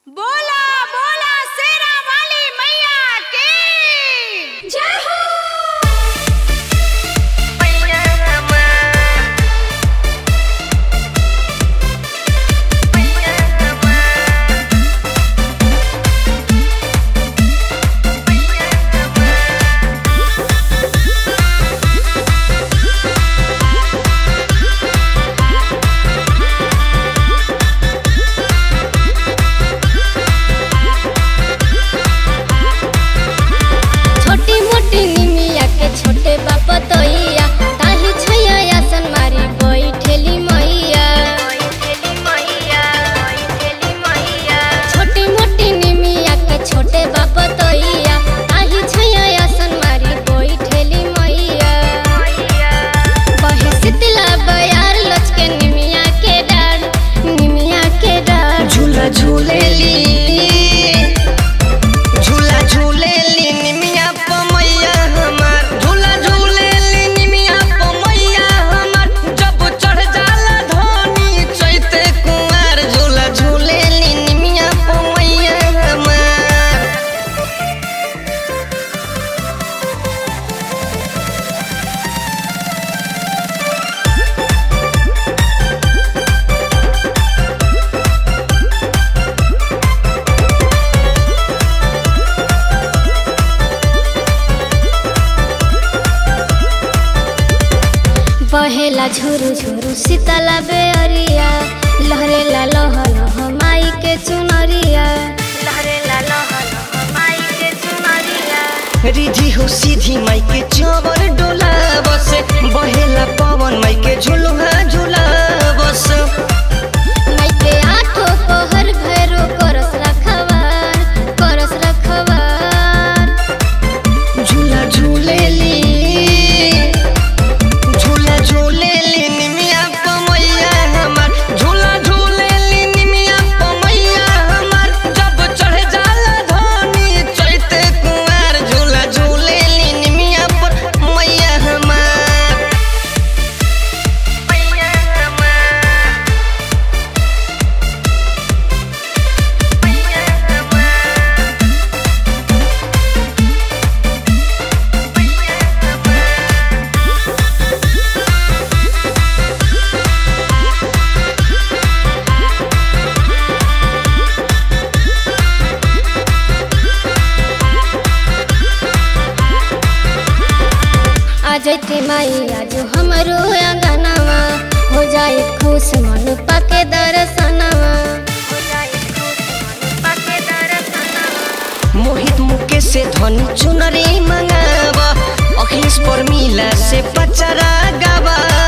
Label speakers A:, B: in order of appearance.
A: बोला बोला शेरा वाली मैया की जय हो
B: छोटी मोटी निमिया के छोटे बाप तोइया ताही छैया आसन मारी बैठेली मैया छोटी मोटी निमिया के छोटे बाप तोइया ताही छैया आसन मारी बैठेली मैया बहे शीतला बयार लचके निमिया के डार निमिया के डार
C: झूला झूलेली झूला झूलेली निमिया पमैया हमार झूला झूलेली निमिया पमैया हमार जब चढ़ जाला धोनी चैते कुंवार झूला झूलेली निमिया पमैया हमार
B: बहेला झुरु झुरु शीतला बेअरिया लहरेला लह लह माई के चुनरिया लहरेला लह लह माई के चुनरिया
C: रिधि हो सीधी माई के चवर डोला बस बहेला पवन माई के झुलुहा झूला बस
B: माई के आठो पहर भैरो करस रखवार करस रखवार
C: झूला झूलेली झूला झूलेली निमिया पमैया हमार झूला झूलेली निमिया पमैया हमार जब चढ़ जाला धोनी चैते कुंवार झूला झूलेली निमिया पर मैया हमार मैया हमार मैया हमार
B: आ जैते माई आज हमरो अंगनवा हो जाए खुश मन पाके दर्शनवा हो जाए खुश मन पाके दर्शनवा
C: मोहित मुके से धनी चुनरी मंगावा अखिलेश पर मिला से पचरा गावा